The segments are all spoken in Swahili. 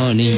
harmony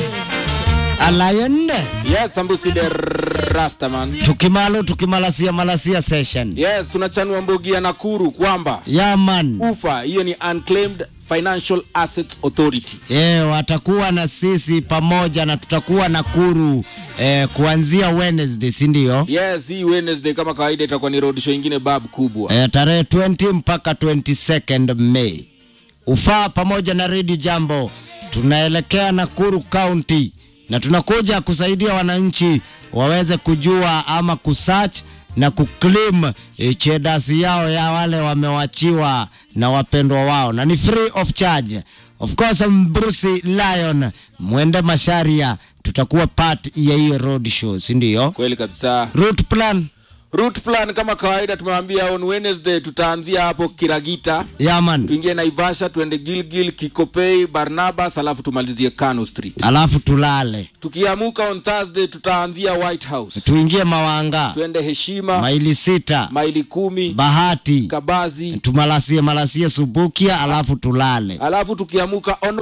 Alion Yes, Sambusi the Rastaman. tukimalo tukimalasia malasia session Yes, tunachanua mbogi ya Nakuru kwamba yaman ufa hiyo ni Unclaimed Financial Assets Authority. e, watakuwa na sisi pamoja na tutakuwa Nakuru e, kuanzia Wednesday si ndio? Yes, hii Wednesday kama kawaida itakuwa ni road show ingine bab kubwa. e, tarehe 20 mpaka 22nd May. Ufaa pamoja na Radio Jambo tunaelekea Nakuru County na tunakuja kusaidia wananchi waweze kujua ama kusearch na kuclaim e, chedasi yao ya wale wamewachiwa na wapendwa wao, na ni free of charge. Of course, Bruce Lion mwende Masharia, tutakuwa part ya hiyo road show, si ndio? Kweli kabisa. Route plan Route plan kama kawaida tumewambia on Wednesday tutaanzia hapo Kiragita. yaman, Tuingie Naivasha, tuende Gilgil, Kikopei, Barnabas, alafu tumalizie Kano Street. alafu tulale Tukiamuka on Thursday tutaanzia White House. tuingie Mawanga Tuende Heshima, maili sita maili kumi, Bahati Kabazi, tumalasie malasie Subukia alafu tulale alafu tukiamuka on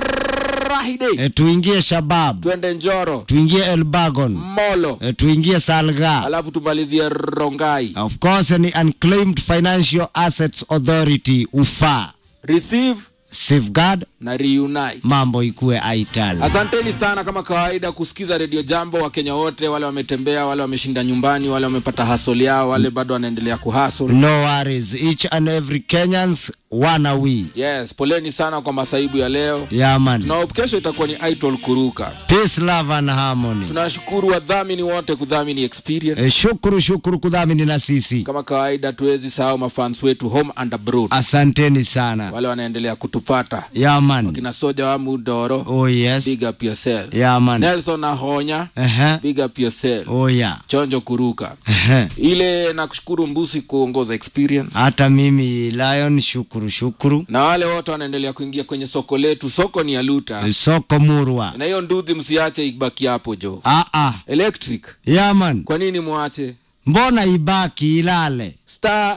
Friday e, tuingie Shabab twende Njoro, tuingie Elbagon Molo, e, tuingie Salga alafu tumalizie Rongai. of course ni Unclaimed Financial Assets Authority ufa Receive safeguard na reunite. mambo ikue aital Asanteni sana kama kawaida kusikiza redio Jambo. Wakenya wote wale wametembea, wale wameshinda nyumbani, wale wamepata hasol yao, wale bado wanaendelea kuhasol. no worries each and every Kenyans wana we Yes, poleni sana kwa masaibu ya leo. yaman Na kesho itakuwa ni Idol Kuruka. peace love and harmony Tunashukuru wadhamini wote kudhamini experience. e, shukuru shukuru kudhamini na sisi Kama kawaida, tuwezi sahau mafans wetu home and abroad, asanteni sana wale wanaendelea kutupata yaman kina Soja wa Mudoro, oh yes big up yourself. yaman Nelson Ahonya, Ehe. big up yourself. oh yeah Chonjo Kuruka. Ehe. Ile nakushukuru Mbusi kuongoza experience. hata mimi Lion shukuru shukuru na wale wote wanaendelea kuingia kwenye soko letu. Soko ni ya Luta, soko murwa na hiyo ndudhi msiache ibaki hapo jo. ah ah Electric, yaman kwa nini mwache? mbona ibaki ilale Star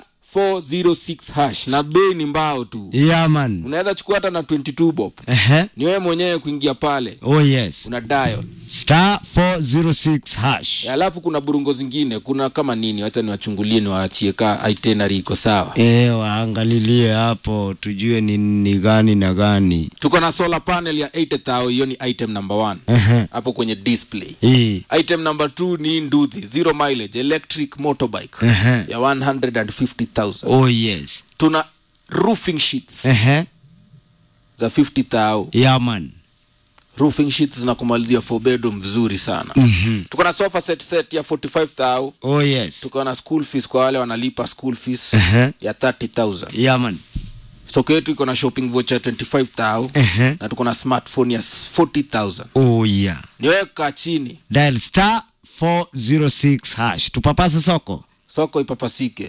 406 hash na bei ni mbao tu, yaman unaweza chukua hata na 22 bob. Ehe. Ni wewe mwenyewe kuingia pale, oh yes una dial. star 406 hash Alafu kuna burungo zingine, kuna kama nini, wacha niwachungulie, niwaachie ka itinerary iko sawa. e, waangalilie hapo tujue ni, ni gani na gani Tuko na solar panel ya 80000 hiyo ni item number 1 Ehe. hapo kwenye display. hii Item number 2 ni nduthi zero mileage electric motorbike Ehe. ya 150,000. oh yes Tuna roofing sheets Ehe. za 50,000. yaman Roofing sheets zinakumalizia four bedroom vizuri sana. Mm-hmm. Tuko na sofa set set ya 45,000. oh yes Tuko na school fees kwa wale wanalipa school fees Ehe. ya 30,000. yaman Soko yetu iko na shopping voucher ya 25,000 Ehe. na tuko na smartphone ya 40,000. oh yeah Niweka chini dial star 406 hash tupapase soko soko ipapasike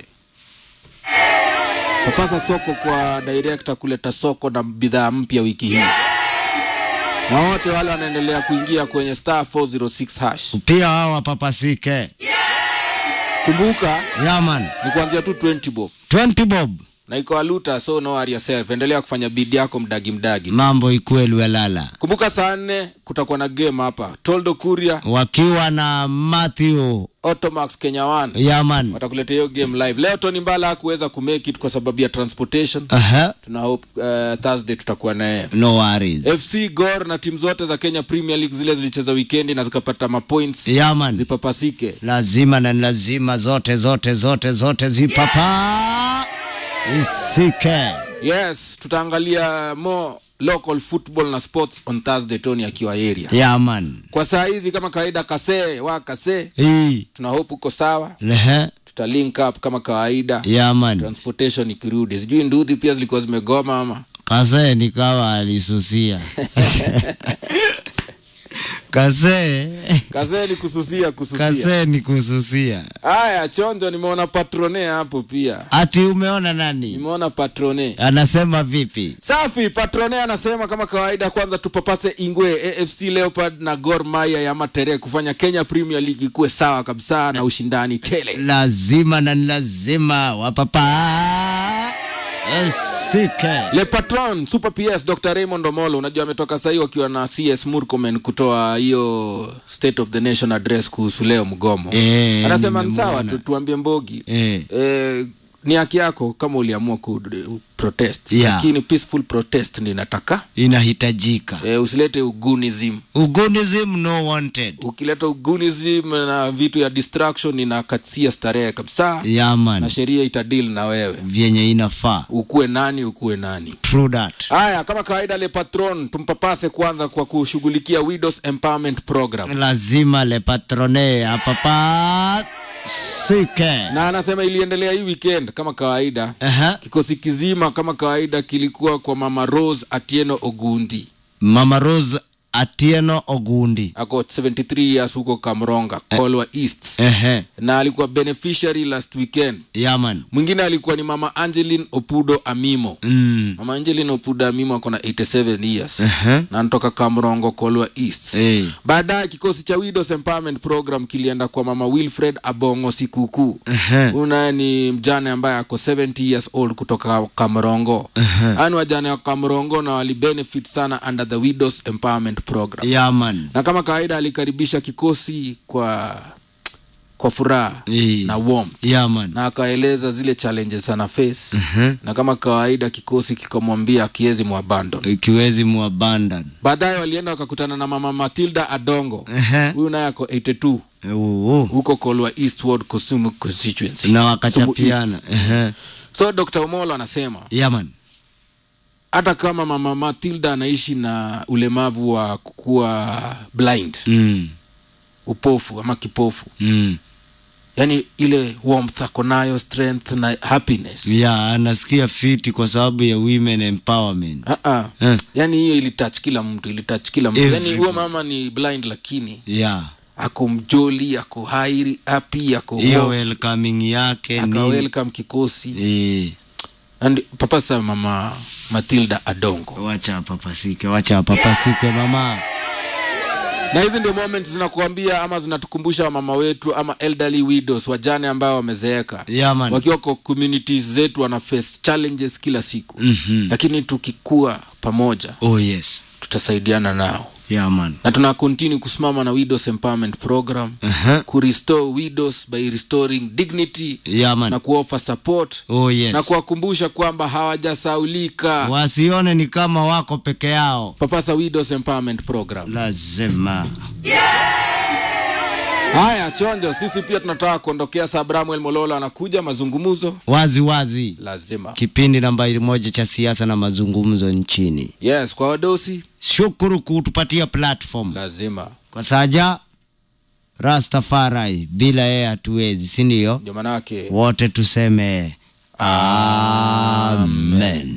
papasa soko kwa director kuleta soko na bidhaa mpya wiki hii na wote wale wanaendelea kuingia kwenye star 406 hash pia wao wapapasike kumbuka yaman ni kuanzia tu 20 bob 20 bob na iko aluta so no worry yourself endelea kufanya bidi yako mdagi mdagi mambo ikuwe lwelala kumbuka saa nne kutakuwa na game hapa toldo kuria wakiwa na Matthew automax kenya 1 yaman watakuletea hiyo game live leo tony mbala hakuweza kumake it kwa sababu ya transportation Aha. tuna hope uh, thursday tutakuwa naye no worries fc gor na timu zote za kenya premier league zile zilicheza wikendi na zikapata mapoints yaman zipapasike lazima na lazima zote zote zote zote zipapa isike yes tutaangalia more local football na sports on thursday tony akiwa area yaman kwa saa hizi kama kawaida kasee wa kasee hii tuna hope uko sawa lehe tuta link up kama kawaida yaman transportation ikirudi sijui nduthi pia zilikuwa zimegoma ama kasee nikawa alisusia kasee kasee ni kususia kususia kasee ni kususia haya chonjo nimeona patrone hapo pia ati umeona nani nimeona patrone anasema vipi safi patrone anasema kama kawaida kwanza tupapase ingwe afc leopard na gor maya ya matere kufanya kenya premier league ikuwe sawa kabisa na ushindani tele lazima na ni lazima wapapa sike le patron super ps dr raymond omolo unajua ametoka sahii wakiwa na cs murkomen kutoa hiyo state of the nation address kuhusu leo mgomo Eh, anasema ni nimemuona. sawa tu, tuambie mbogi Eh. eh, ni haki yako kama uliamua ku protest Yeah. lakini peaceful protest ndi nataka inahitajika eh, usilete ugunism ugunism no wanted ukileta ugunism na vitu ya distraction inakatia starehe kabisa na yaman sheria itadil na wewe vyenye inafaa ukuwe nani ukuwe nani true that haya kama kawaida le patron tumpapase kwanza kwa kushughulikia widows empowerment program lazima le patrone apapa sike na anasema iliendelea hii weekend kama kawaida Aha. kikosi kizima kama kawaida kilikuwa kwa mama rose atieno ogundi mama rose atieno ogundi ako 73 years huko kamronga kolwa east ehe na alikuwa beneficiary last weekend yaman mwingine alikuwa ni mama angelin opudo amimo mm. mama angelin opudo amimo ako na 87 years Ehe. na anatoka kamrongo kolwa east Eh. baadaye kikosi cha widows empowerment program kilienda kwa mama wilfred abongo sikukuu Ehe. huyu naye ni mjane ambaye ako 70 years old kutoka kamrongo ani wajane wa kamrongo na walibenefit sana under the widows empowerment program yaman na kama kawaida alikaribisha kikosi kwa kwa furaha Eh. na warmth yaman na akaeleza zile challenges ana face na kama kawaida kikosi kikamwambia akiwezi mwabandon ikiwezi muabandan baadaye walienda wakakutana na mama matilda adongo Ehe. huyu naye ako 82 Uu. huko kolwa eastward kusumu constituency na Kisumu wakachapiana East. Ehe. so dr omolo anasema yaman hata kama mama matilda anaishi na ulemavu wa kukuwa blind mm. upofu ama kipofu Mm. yani ile warmth ako nayo strength na happiness ya anasikia fiti kwa sababu ya women empowerment uh-uh. Eh. yani hiyo ilitouch kila mtu ilitouch kila mtu yani Everyone. huo mama ni blind lakini ya ako mjoli ako hairi happy ako hiyo warm, welcoming yake aka ni welcome kikosi eh, and papa sa mama matilda adongo wacha papasike wacha papasike mama na hizi ndio moments zinakuambia ama zinatukumbusha wamama wetu ama elderly widows wajane ambao wamezeeka yaman wakiwa kwa communities zetu wana face challenges kila siku Mhm. lakini tukikuwa pamoja oh yes tutasaidiana nao yaman na tuna continue kusimama na widows empowerment program Aha. kurestore widows by restoring dignity yaman na kuoffer support oh yes na kuwakumbusha kwamba hawajasaulika wasione ni kama wako peke yao papasa widows empowerment program lazima haya chonjo sisi pia tunataka kuondokea sabramuel mololo anakuja mazungumzo wazi wazi lazima kipindi nambari moja cha siasa na mazungumzo nchini yes kwa wadosi shukuru kutupatia platform lazima kwa saja rastafari bila yeye hatuwezi si ndio ndio manake wote tuseme amen